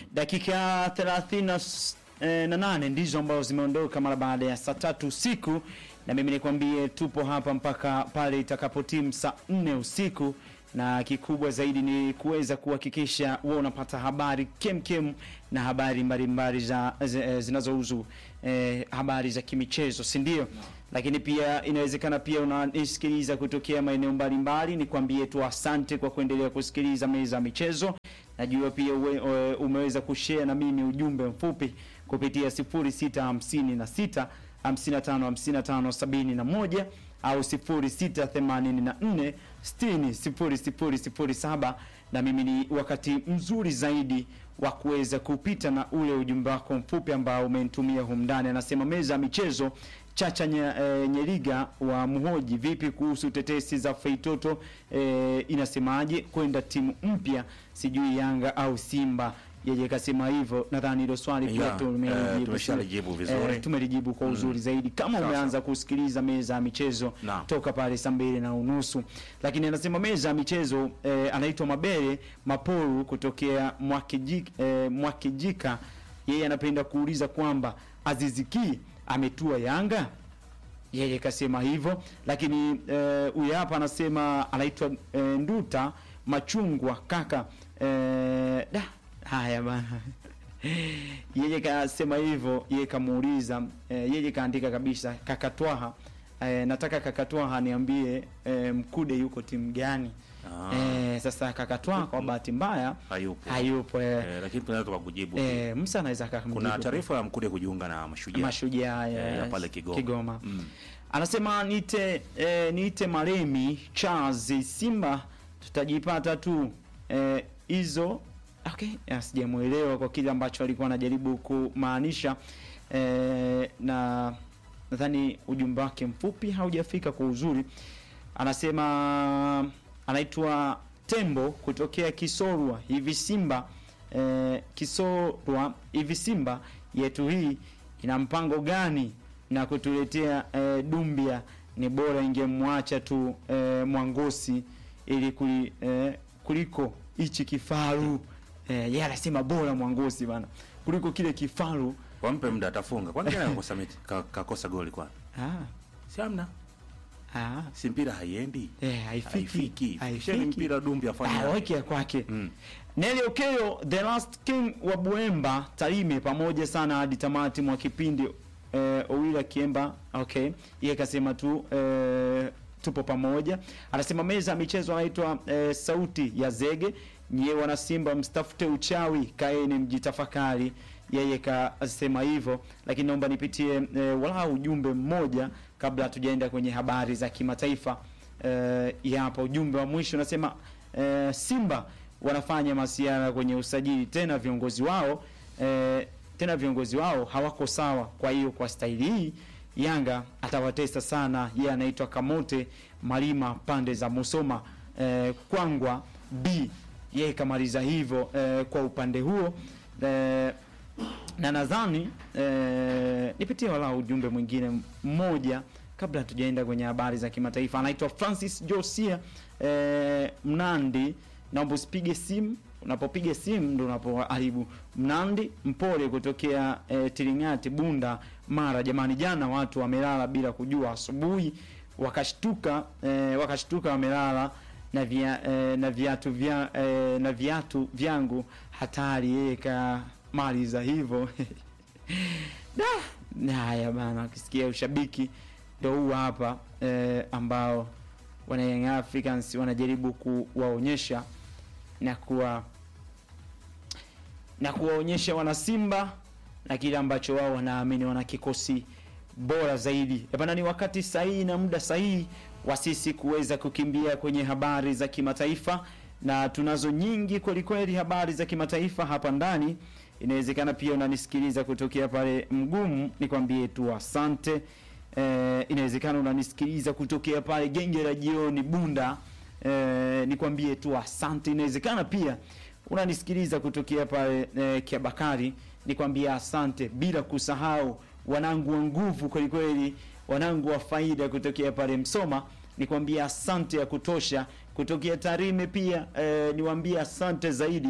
dakika 30 na s- eh, na nane ndizo ambazo zimeondoka mara baada ya saa tatu usiku, na mimi nikwambie tupo hapa mpaka pale itakapotimu saa nne usiku, na kikubwa zaidi ni kuweza kuhakikisha wewe unapata habari kemkem na habari mbalimbali za zi- zinazohusu eh, habari za kimichezo, si ndio? Lakini pia inawezekana pia unanisikiliza kutokea maeneo mbalimbali, nikwambie tu asante kwa kuendelea kusikiliza meza ya michezo. Najua pia uwe, uwe- umeweza kushare na mimi ujumbe mfupi kupitia 0656 55 55 71 au 0684 60 0007 na mimi ni wakati mzuri zaidi wa kuweza kupita na ule ujumbe wako mfupi ambao umenitumia humu ndani. Anasema meza ya michezo Chacha nye, e, Nyeriga wa Muhoji, vipi kuhusu tetesi za Feitoto e, inasemaje kwenda timu mpya, sijui Yanga au Simba? Yeye kasema hivyo, nadhani hilo swali pia Yeah, tumelijibu, eh, tumeshalijibu vizuri. Eh, tumelijibu kwa uzuri zaidi. Kama Sawa, umeanza kusikiliza meza ya michezo Naam. toka pale saa mbili na unusu, lakini anasema meza ya michezo eh, anaitwa Mabere Maporu kutokea Mwakijika, eh, Mwakijika. Yeye anapenda kuuliza kwamba Aziziki ametua Yanga yeye kasema hivyo, lakini eh, huyu hapa anasema anaitwa eh, Nduta Machungwa kaka eh, da haya bana yeye kasema hivyo, yeye kamuuliza eh, yeye kaandika kabisa kakatwaha eh, nataka kakatwaha niambie eh, Mkude yuko timu gani? Ah. Eh, sasa kakatwaha kwa bahati mbaya Hayupo. hayupo eh, Eh, lakini tunaweza kukujibu. eh, Musa anaweza Kuna akamjibu. taarifa ya Mkude kujiunga na Mashujaa. Mashujaa Eh, ya yes. pale Kigoma. Kigoma. Mm. Anasema niite eh, niite Maremi Charles Simba tutajipata tu eh, hizo okay, eh, sijamuelewa kwa kile ambacho alikuwa anajaribu kumaanisha eh, na nadhani ujumbe wake mfupi haujafika kwa uzuri. Anasema anaitwa Tembo kutokea Kisorwa hivi Simba eh, Kisorwa hivi Simba yetu hii ina mpango gani na kutuletea eh, Dumbia? Ni bora ingemwacha tu eh, Mwangosi ili kuli, eh, kuliko hichi kifaru eh, yeye anasema bora Mwangosi bana kuliko kile kifaru. Wampe muda atafunga. Kwani gani anakosa mechi? Ka- Kakosa goli kwa. Ah, Si amna. ah, Si mpira haiendi. eh, haifiki Haifiki. haifiki. Sheni mpira Dumbi afanye. Ah, weke ya kwake Mm. Nelly Okello the last king wa Buemba Tarime pamoja sana hadi tamati mwa kipindi eh, Owila Kiemba okay, yeye kasema tu eh, tupo pamoja. Anasema meza ya michezo anaitwa eh, sauti ya zege. Nyie wana Simba mstafute uchawi, kaeni mjitafakari. Yeye kasema hivyo, lakini naomba nipitie eh, walau ujumbe mmoja kabla hatujaenda kwenye habari za kimataifa. Eh, hapa ujumbe wa mwisho unasema eh, Simba wanafanya masiara kwenye usajili tena viongozi wao eh, tena viongozi wao hawako sawa. Kwa hiyo kwa staili hii Yanga atawatesa sana. Yeye anaitwa Kamote Malima pande za Musoma eh, Kwangwa B. Yeye kamaliza hivyo eh, kwa upande huo eh, na nadhani eh, nipitie walau ujumbe mwingine mmoja kabla hatujaenda kwenye habari za kimataifa. Anaitwa Francis Josia eh, Mnandi, naomba usipige simu. Unapopiga simu ndo unapoharibu. Mnandi Mpole kutokea eh, Tiringati, Bunda, Mara. Jamani, jana watu wamelala bila kujua, asubuhi wakashtuka eh, wakashtuka wamelala na via, eh, na viatu vya eh, na viatu vyangu hatari. Yeye kamaliza hivyo da na haya bana, ukisikia ushabiki ndo huu hapa eh, ambao wana Young Africans wanajaribu kuwaonyesha na kuwa na kuwaonyesha wana Simba na kile ambacho wao wanaamini wana kikosi bora zaidi. Eh bana, ni wakati sahihi na muda sahihi wa sisi kuweza kukimbia kwenye habari za kimataifa, na tunazo nyingi kweli kweli habari za kimataifa hapa ndani. Inawezekana pia unanisikiliza kutokea pale Mgumu, nikwambie tu asante. Eh, inawezekana unanisikiliza kutokea pale Genge la Jioni Bunda, eh, nikwambie tu asante. Inawezekana pia unanisikiliza kutokea pale eh, Kiabakari, nikwambie asante, bila kusahau wanangu wa nguvu kweli kweli, wanangu wa faida kutokea pale Msoma, nikwambie asante ya kutosha. Kutokea Tarime pia eh, niwaambie asante zaidi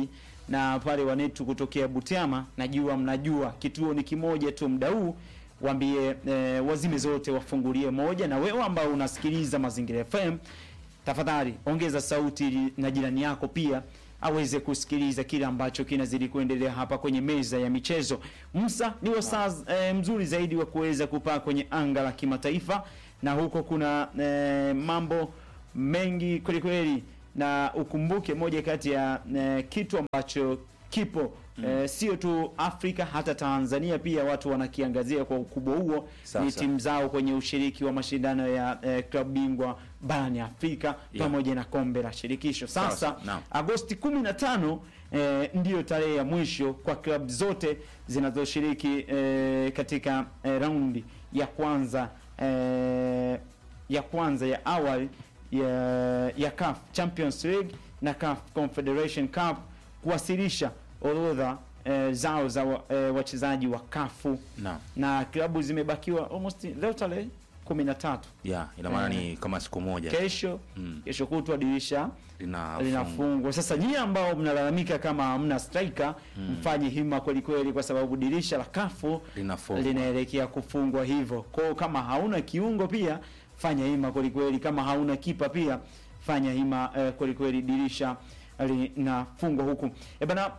na pale wanetu kutokea Butiama, najua mnajua kituo ni kimoja tu mda huu waambie eh, wazime zote wafungulie moja, na wewe ambao unasikiliza Mazingira FM tafadhali ongeza sauti ili na jirani yako pia aweze kusikiliza kile ambacho kinazidi kuendelea hapa kwenye meza ya michezo. Musa ni wasaa eh, mzuri zaidi wa kuweza kupaa kwenye anga la kimataifa, na huko kuna eh, mambo mengi kweli kweli, na ukumbuke moja kati ya eh, kitu ambacho kipo eh, sio tu Afrika, hata Tanzania pia watu wanakiangazia kwa ukubwa huo Sawa, ni sawa. timu zao kwenye ushiriki wa mashindano ya eh, klabu bingwa barani Afrika Yeah. pamoja na kombe la shirikisho. Sawa, Sasa sawa, naam. Agosti 15 eh, ndiyo tarehe ya mwisho kwa klabu zote zinazoshiriki eh, katika eh, raundi ya kwanza eh, ya kwanza ya awali ya, ya CAF Champions League na CAF Confederation Cup kuwasilisha orodha eh, zao za wa, eh, wachezaji wa kafu Naam. na klabu zimebakiwa almost leo tarehe 13 Yeah, ina maana ni kama siku moja kesho Mm. kesho kutwa dirisha linafungwa. linafungwa. Sasa nyie ambao mnalalamika kama hamna striker, mfanye hima kweli kweli, kwa sababu dirisha la kafu Linafungwa. linaelekea kufungwa hivyo. Kwa hiyo kama hauna kiungo pia fanya hima kweli kweli, kama hauna kipa pia fanya hima eh, kweli kweli, dirisha linafungwa huku. E bana,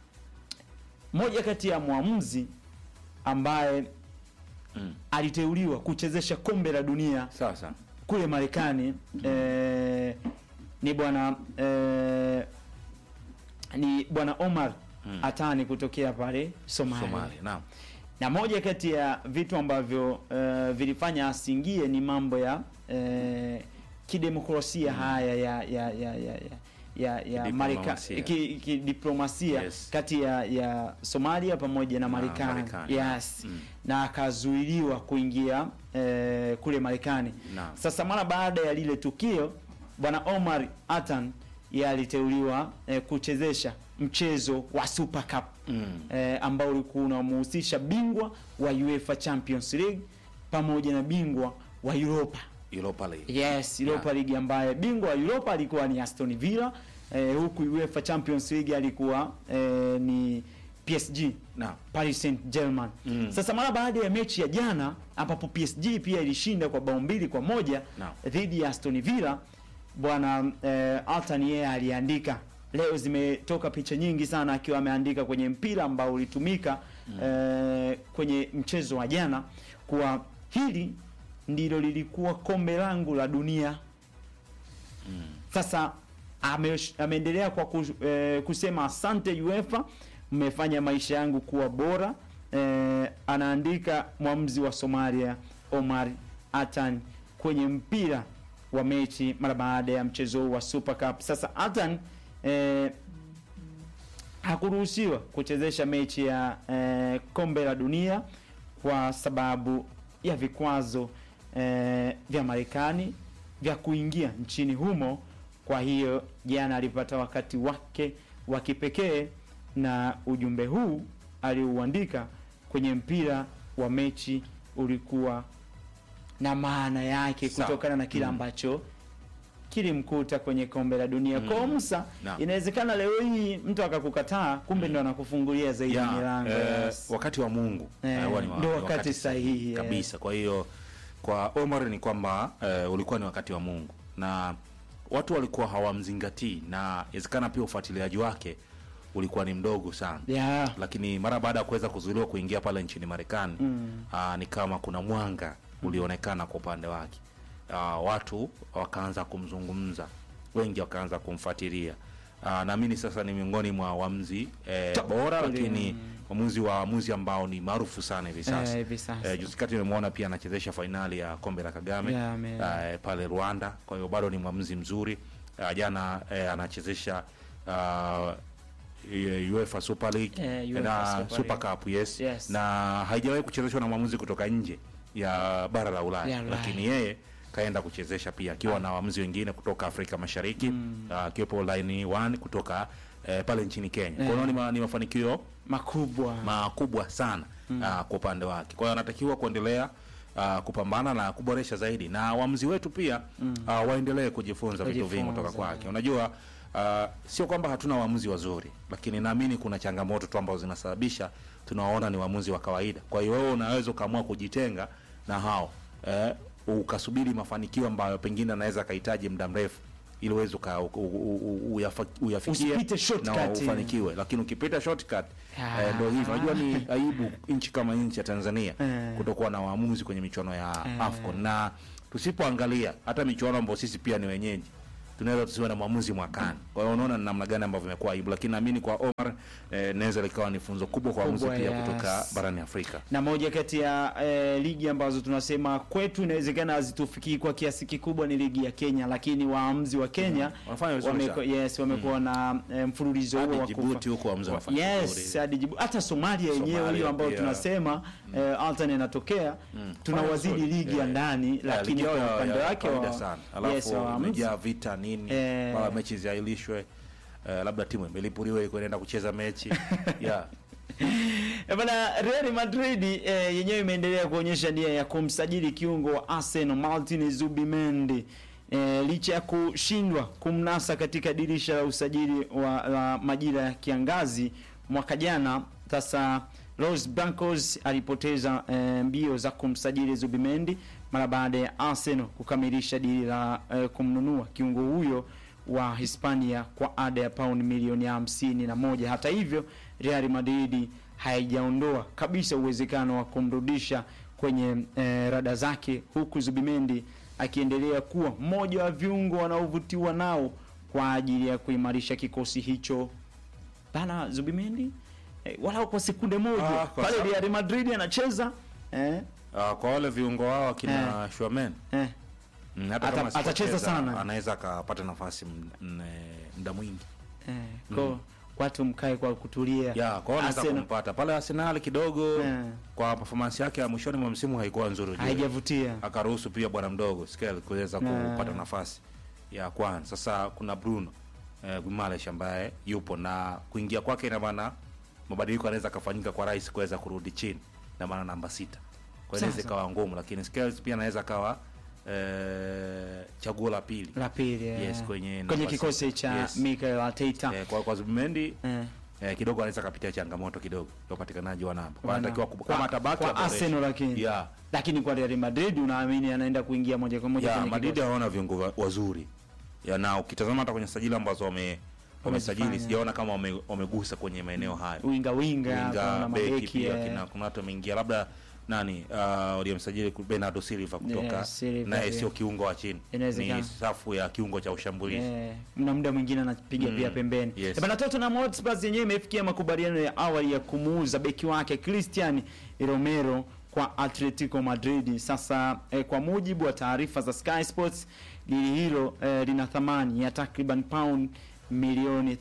moja kati ya mwamuzi ambaye Mm. aliteuliwa kuchezesha kombe la dunia Sawa sawa. kule Marekani eh, ni bwana eh, ni bwana Omar Mm. Atani kutokea pale Somalia. Somalia. Naam. Na moja kati ya vitu ambavyo eh, vilifanya asingie ni mambo ya eh, kidemokrasia haya ya ya ya ya ya ya, ya Marika Kidiplomasia. ki- kidiplomasia Yes. kati ya, ya Somalia pamoja na Na Marekani. Marekani. Yes. Mm. Na akazuiliwa kuingia eh, kule Marekani. Naam. Sasa mara baada ya lile tukio bwana Omar Atan yeye aliteuliwa eh, kuchezesha mchezo wa Super Cup Mm. eh, ambao ulikuwa unamhusisha bingwa wa UEFA Champions League pamoja na bingwa wa Europa. Europa League. Yes, Europa Yeah. League ambaye bingwa wa Europa alikuwa ni Aston Villa eh, huku UEFA Champions League alikuwa eh, ni PSG Naam. Paris Saint-Germain. Mm. Sasa mara baada ya mechi ya jana ambapo PSG pia ilishinda kwa bao mbili kwa moja Naam. dhidi ya Aston Villa, bwana eh, Altan yeye aliandika leo, zimetoka picha nyingi sana akiwa ameandika kwenye mpira ambao ulitumika eh, kwenye mchezo wa jana kuwa hili ndilo lilikuwa kombe langu la dunia. Sasa ame, ameendelea kwa kus, eh, kusema asante UEFA, mmefanya maisha yangu kuwa bora. Eh, anaandika mwamuzi wa Somalia Omar Atan kwenye mpira wa mechi mara baada ya mchezo huu wa Super Cup. Sasa Atan eh, hakuruhusiwa kuchezesha mechi ya eh, kombe la dunia kwa sababu ya vikwazo eh, vya Marekani vya kuingia nchini humo. Kwa hiyo jana alipata wakati wake wa kipekee, na ujumbe huu aliuandika kwenye mpira wa mechi ulikuwa na maana yake Sawa. kutokana na kile Mm. ambacho kilimkuta kwenye kombe la dunia. Mm. Kwa Musa, Naam. inawezekana leo hii mtu akakukataa, kumbe ndo anakufungulia zaidi Ya, milango. eh, yes. wakati wa Mungu Eh, eh, huwa ni wa- ndio ni wakati sahihi, eh. kabisa. Kwa hiyo kwa Omar ni kwamba eh, ulikuwa ni wakati wa Mungu na watu walikuwa hawamzingatii, na inawezekana pia ufuatiliaji wake ulikuwa ni mdogo sana Yeah. lakini mara baada ya kuweza kuzuiliwa kuingia pale nchini Marekani Mm. aa, ni kama kuna mwanga ulionekana kwa upande wake. Aa, watu wakaanza kumzungumza, wengi wakaanza kumfuatilia. Aa, naamini sasa ni miongoni mwa waamuzi eh, Top bora, kweli, lakini mm. waamuzi wa waamuzi ambao ni maarufu sana hivi sasa. Eh, hivi sasa. Eh, juzi kati nimemwona pia anachezesha fainali ya kombe la Kagame Yeah, ame- eh, pale Rwanda. Kwa hiyo bado ni mwamuzi mzuri. Uh, jana eh, anachezesha uh, UEFA Super League Eh, UEFA na Super Super League. Cup yes. Yes. na haijawahi kuchezeshwa na mwamuzi kutoka nje ya bara la Ulaya Ya Ulaya. lakini yeye kaenda kuchezesha pia akiwa na waamuzi wengine kutoka Afrika Mashariki ah, akiwepo line 1 kutoka eh, pale nchini Kenya. Kwa hiyo ni, ma, ni mafanikio makubwa makubwa sana ah, kwa upande wake. Kwa hiyo anatakiwa kuendelea ah, kupambana na kuboresha zaidi, na waamuzi wetu pia ah, waendelee kujifunza vitu vingi Kujifunza. kutoka kwake. Unajua uh, sio kwamba hatuna waamuzi wazuri, lakini naamini kuna changamoto tu ambazo zinasababisha tunawaona ni waamuzi wa kawaida. Kwa hiyo wewe unaweza ukaamua kujitenga na hao eh, ukasubiri mafanikio ambayo pengine anaweza akahitaji muda mrefu ili uweze uka- u- u- u- uyafa- uyafikie Usipite shortcut. na ufanikiwe, lakini ukipita shortcut Ah. eh, ndio hivyo. Unajua ni aibu nchi kama nchi ya Tanzania Eh. kutokuwa na waamuzi kwenye michuano ya AFCON na tusipoangalia hata michuano ambayo sisi pia ni wenyeji tunaweza tusiwe na mwamuzi mwakani. Kwa hiyo unaona ni namna gani ambavyo imekuwa aibu, lakini naamini kwa Omar eh, naweza likawa ni funzo kubwa kwa waamuzi Kubwa, pia yes. kutoka barani Afrika. na moja kati ya eh, ligi ambazo tunasema kwetu inawezekana hazitufikii kwa kiasi kikubwa ni ligi ya Kenya, lakini waamuzi wa Kenya Wanafanya vizuri wameko- sana. yes, wamekuwa na eh, mfululizo huo Hadi wa Djibouti kufa- huko waamuzi wanafanya yes, vizuri. hadi Djibouti. hata Somalia yenyewe Somalia hiyo ambayo pia. tunasema eh, Altan inatokea tunawazidi Fanya ligi ya vizuri. ndani, Eh, lakini ligi yao kwa ya- upande ya wake kawaida wa sana. yes, Alafu waamuzi imejaa vita nini, Eh. mara mechi ziahirishwe, eh, labda timu imelipuliwa iko inaenda kucheza mechi yeah. Eh, Bana Real Madrid eh, yenyewe imeendelea kuonyesha nia ya kumsajili kiungo wa Arsenal Martin Zubimendi eh, licha ya kushindwa kumnasa katika dirisha la usajili wa la majira ya kiangazi mwaka jana. Sasa Los Blancos alipoteza eh, mbio za kumsajili Zubimendi mara baada ya Arsenal kukamilisha dili la eh, kumnunua kiungo huyo wa Hispania kwa ada ya pauni milioni hamsini na moja. Hata hivyo Real Madrid haijaondoa kabisa uwezekano wa kumrudisha kwenye eh, rada zake, huku Zubimendi akiendelea kuwa mmoja wa viungo wanaovutiwa nao kwa ajili ya kuimarisha kikosi hicho. Bana Zubimendi eh, walau kwa sekunde moja Ah, kwa pale sababu- Real Madrid anacheza eh, Uh, kwa wale viungo wao akina Schumann eh, mm, hata Ata- kama atacheza asipocheza, sana. anaweza akapata nafasi m- m- muda mwingi eh, kwa watu mkae kwa kutulia. ya kwa hiyo anaweza Arsenal kumpata pale Arsenal kidogo Eh. kwa performance yake ya mwishoni mwa msimu haikuwa nzuri ujue. haijavutia. akaruhusu pia bwana mdogo Skel kuweza Na- kupata nafasi ya kwanza. Sasa kuna Bruno eh, Guimaraes ambaye yupo na kuingia kwake, ina maana mabadiliko yanaweza kafanyika kwa rais kuweza kurudi chini, na maana namba sita, kwa hiyo inaweza Sasa. ikawa ngumu, lakini Skels pia anaweza kawa eh, chaguo la pili La pili eh, Yes, kwenye kwenye nafasi- kikosi cha yes. Mikel Arteta eh, kwa, kwa Zubimendi eh. eh, kidogo anaweza kapitia changamoto kidogo ya upatikanaji wa namba, Wana- anatakiwa kwa- kama tabaki kwa Arsenal lakini yeah. lakini kwa Real Madrid unaamini anaenda kuingia moja kwa moja ya kwenye Madrid kikosi. hawana viungo wa- wazuri ya na ukitazama hata kwenye sajili ambazo wame wamesajili Wamezifanya. sijaona kama wame, wamegusa kwenye maeneo hayo winga winga winga kuna beki mabeki pia eh. kina kuna watu wameingia labda nani uh, waliomsajili ku- Bernardo Silva kutoka Yeah, Silva, naye yeah. sio kiungo wa chini Inawezekana. ni safu ya kiungo cha ushambulizi Eh, mna muda mwingine anapiga Mm, pia pembeni. yes. Eh, Bana Tottenham Hotspur yenyewe imefikia makubaliano ya awali ya kumuuza beki wake Christian Romero kwa Atletico Madrid. Sasa eh, kwa mujibu wa taarifa za Sky Sports, dili hilo eh, lina thamani ya takriban pound milioni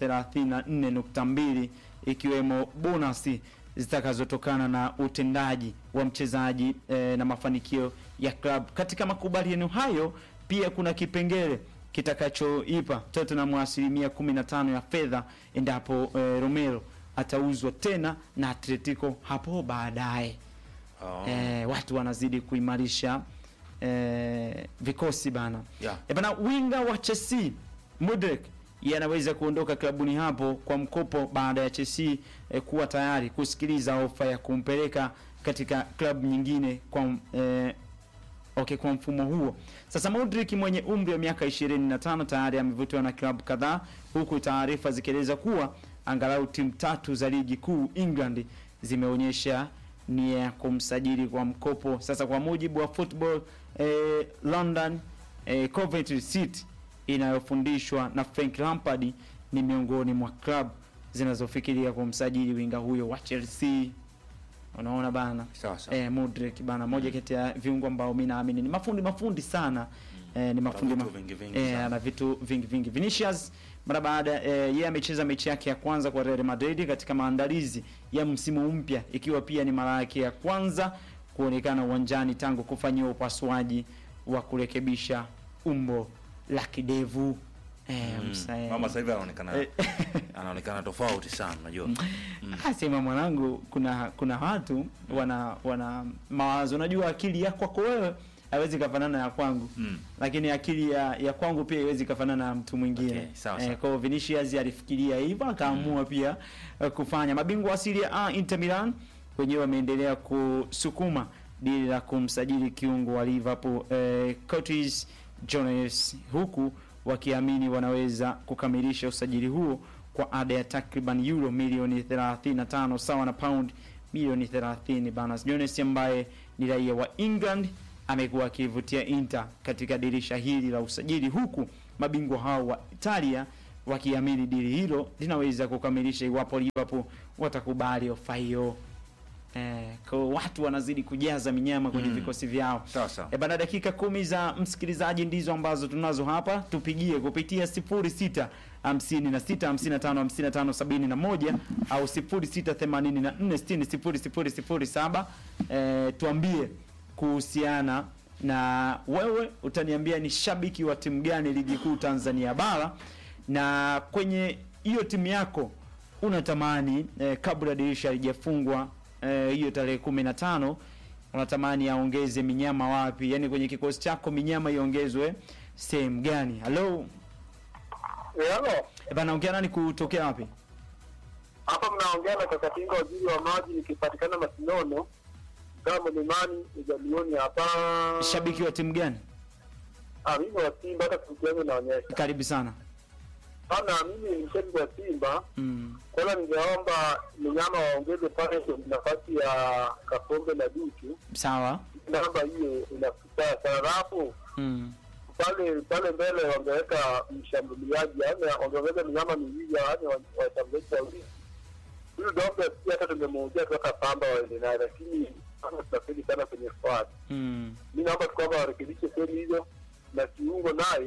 34.2 ikiwemo bonasi zitakazotokana na utendaji wa mchezaji eh, na mafanikio ya club. Katika makubaliano hayo pia kuna kipengele kitakachoipa Tottenham asilimia 15 ya fedha endapo eh, Romero atauzwa tena na Atletico hapo baadaye. oh. Eh, watu wanazidi kuimarisha eh, vikosi bana. yeah. E bana, winga wa Chelsea Mudrik yeye anaweza kuondoka klabuni hapo kwa mkopo baada ya Chelsea eh, kuwa tayari kusikiliza ofa ya kumpeleka katika klabu nyingine kwa eh, okay, kwa mfumo huo. Sasa Modric mwenye umri wa miaka 25 tayari amevutiwa na klabu kadhaa, huku taarifa zikieleza kuwa angalau timu tatu za ligi kuu England zimeonyesha nia ya kumsajili kwa mkopo. Sasa kwa mujibu wa Football eh, London eh, Coventry City inayofundishwa na Frank Lampard ni miongoni mwa club zinazofikiria kumsajili winga huyo wa Chelsea. Unaona bana sawa sawa eh, Modric bana, moja kati ya viungo ambao mimi naamini ni mafundi mafundi sana eh, ni mafundi vitu ma- vingi vingi eh, sana. ana vitu vingi vingi. Vinicius mara baada eh, yeye amecheza mechi yake ya kwanza kwa Real Madrid katika maandalizi ya msimu mpya, ikiwa pia ni mara yake ya kwanza kuonekana uwanjani tangu kufanyiwa upasuaji wa kurekebisha umbo la kidevu eh, Mm. msa- eh, mama sasa hivi anaonekana Eh. anaonekana tofauti sana unajua Asema mwanangu, kuna kuna watu wana wana mawazo. Unajua akili yako kwako wewe haiwezi kafanana ya kwangu Mm. lakini akili ya, ya kwangu pia haiwezi kafanana na mtu mwingine Okay, sawa, sawa. kwa hiyo Vinicius alifikiria hivyo akaamua pia eh, kufanya mabingwa wa Serie A Inter Milan wenyewe wameendelea kusukuma dili la kumsajili kiungo wa Liverpool eh, Curtis Jones huku wakiamini wanaweza kukamilisha usajili huo kwa ada ya takriban euro milioni 35 sawa na pound milioni 30 bana. Jones ambaye ni raia wa England amekuwa akivutia Inter katika dirisha hili la usajili, huku mabingwa hao wa Italia wakiamini dili hilo linaweza kukamilisha iwapo Liverpool watakubali ofa hiyo. Eh, kwa watu wanazidi kujaza minyama kwenye Mm. vikosi vyao. Sawa sawa. E bana, dakika kumi za msikilizaji ndizo ambazo tunazo hapa. Tupigie kupitia 06 56 55 55 71 au 06 84 60 0007. E, tuambie kuhusiana na wewe, utaniambia ni shabiki wa timu gani ligi kuu Tanzania bara, na kwenye hiyo timu yako unatamani eh, kabla dirisha halijafungwa eh, hiyo tarehe kumi na tano unatamani aongeze minyama wapi? Yaani kwenye kikosi chako minyama iongezwe sehemu gani? Halo Halo, eh, bana, ongea nani kutokea wapi? hapa mnaongea na Kakatinga, waziri wa maji, nikipatikana Masinono kama Mlimani Ujalioni hapa. Shabiki wa timu gani? Ah, mimi wa Simba, hata sauti yangu inaonyesha Karibu sana. sana. Mimi ni mshabiki wa Simba. Mm. Kwanza ningeomba minyama waongeze pale kwenye nafasi ya Kakombe na Duchu, Sawa. namba hiyo inafikia sana, alafu Mm. pale pale mbele wangeweka mshambuliaji, yaani wangeweka minyama miwili, yaani wa- washambuliaji wawili. Huyu Dombe pia hata tungemuuzia toka Pamba waende naye, lakini kama tunafeli sana kwenye squad. Mm. Mi naomba tu kwamba warekebishe kweli hizo, na kiungo naye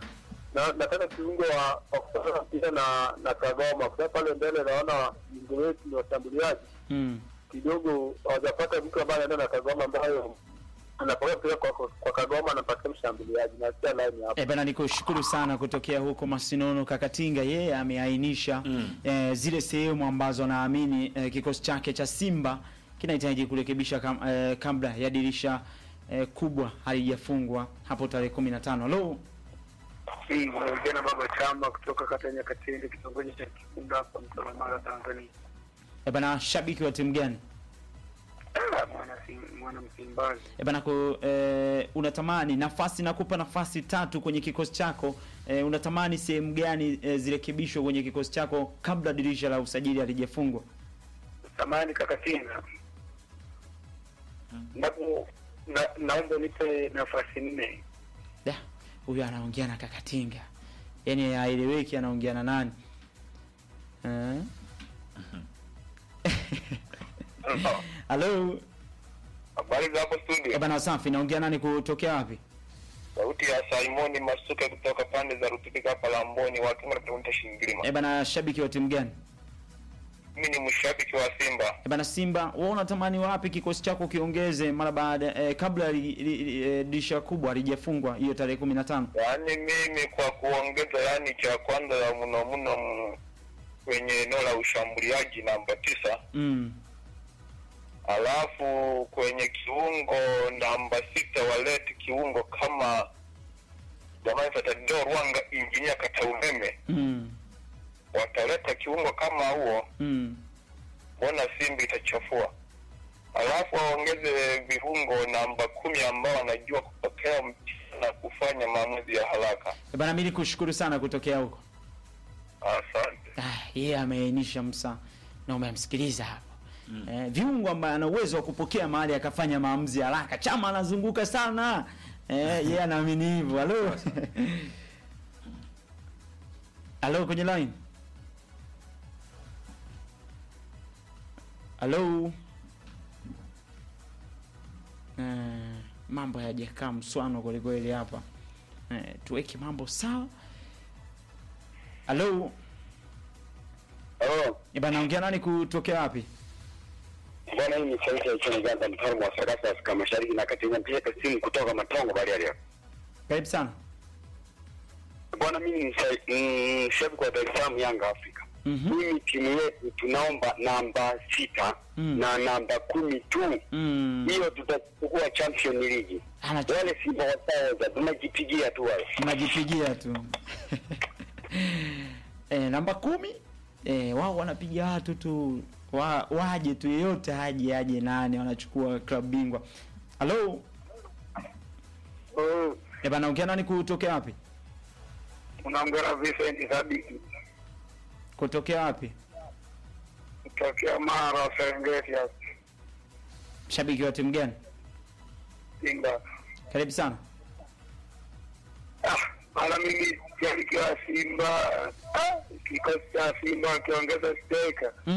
na nataka kiungo wa wa kufanya mpira na na Kagoma, kwa sababu pale mbele naona viungo wetu ni washambuliaji Mm. kidogo hawajapata mtu ambaye anaenda na Kagoma ambayo anapokea mpira kwa, kwa, kwa Kagoma anapatia mshambuliaji na sia line hapo. E bana, nikushukuru sana kutokea huko Masinono. Kakatinga yeye ameainisha Mm. eh, zile sehemu ambazo naamini eh, kikosi chake cha Simba kinahitaji kurekebisha kam, eh, kabla ya dirisha eh, kubwa halijafungwa hapo tarehe 15. Halo, Jana Baba Chama kutoka kata ya Nyakatende, kitongoji cha Kikunda hapa Mtwara, Tanzania. e bana, shabiki wa timu gani? Mwana Sim- mwana Msimbazi. E bana, ku, eh, unatamani nafasi, nakupa nafasi tatu kwenye kikosi chako eh, unatamani sehemu gani eh, zirekebishwe kwenye kikosi chako kabla dirisha la usajili halijafungwa? Samahani kaka Kinga, napo na, naomba nipe nafasi nne. Da, huyu anaongea na Kakatinga, yaani haeleweki anaongea na nani eh? Halo, Habari za hapo Eh, studio, bana, safi. Naongea nani kutokea wapi? sauti ya Simoni Masuke kutoka pande za Rutubika hapa Lamboni, watu wanatuita Shingilima. Eh, bana, shabiki wa timu gani? Mimi ni mshabiki wa Simba. Eh, bana, Simba. Wewe unatamani wapi kikosi chako kiongeze mara baada eh, kabla li, li, li, eh, dirisha kubwa halijafungwa hiyo tarehe 15? Yaani mimi kwa kuongeza, yaani cha kwanza ya mno mno m- kwenye eneo la ushambuliaji namba tisa, Mm. alafu kwenye kiungo namba sita walete kiungo kama jamani, Fatador Rwanga injinia kata umeme, Mm. wataleta kiungo kama huo, Mm. mbona Simba itachafua? Alafu waongeze viungo namba kumi ambao wanajua kupokea mpira na kufanya maamuzi ya haraka. Eh, bana, mimi nikushukuru sana kutokea huko. Asante. Ah, yeye ameainisha msa na umemsikiliza hapo mm. Eh, viungo ambaye ana uwezo wa kupokea mahali akafanya maamuzi ya haraka. Chama anazunguka sana eh, yeye anaamini hivyo. Halo, halo, kwenye line. Halo. Eh, mambo hayajakaa mswano kwelikweli hapa eh, tuweke mambo sawa. Halo. Halo. Eh, bana ongea nani kutokea wapi? Bwana, hii ni sauti ya China Uganda, mfalme wa Sagasa Afrika Mashariki na Kati. Napiga simu kutoka Matongo Bariadi. Karibu sana. Bwana, mimi ni msha- mm, shabiki wa Dar es Salaam Yanga Afrika. Mhm. mimi timu yetu tunaomba namba sita Mm. na namba kumi tu Mm. hiyo tutachukua champion league Anacho- wale simba wasaoza tunajipigia tu wale tunajipigia tu e, namba kumi e, wao wanapiga watu tu wa, waje tu yeyote aje aje nane wanachukua club bingwa halo Oh, e bana ukia nani kutokea wapi unaongea na Vincent Sadiki kutokea wapi kutokea Mara Serengeti hapa shabiki wa timu gani Simba. karibu sana Ah, mara mimi shabiki wa Simba. Ah, kikosi cha Simba wakiongeza steka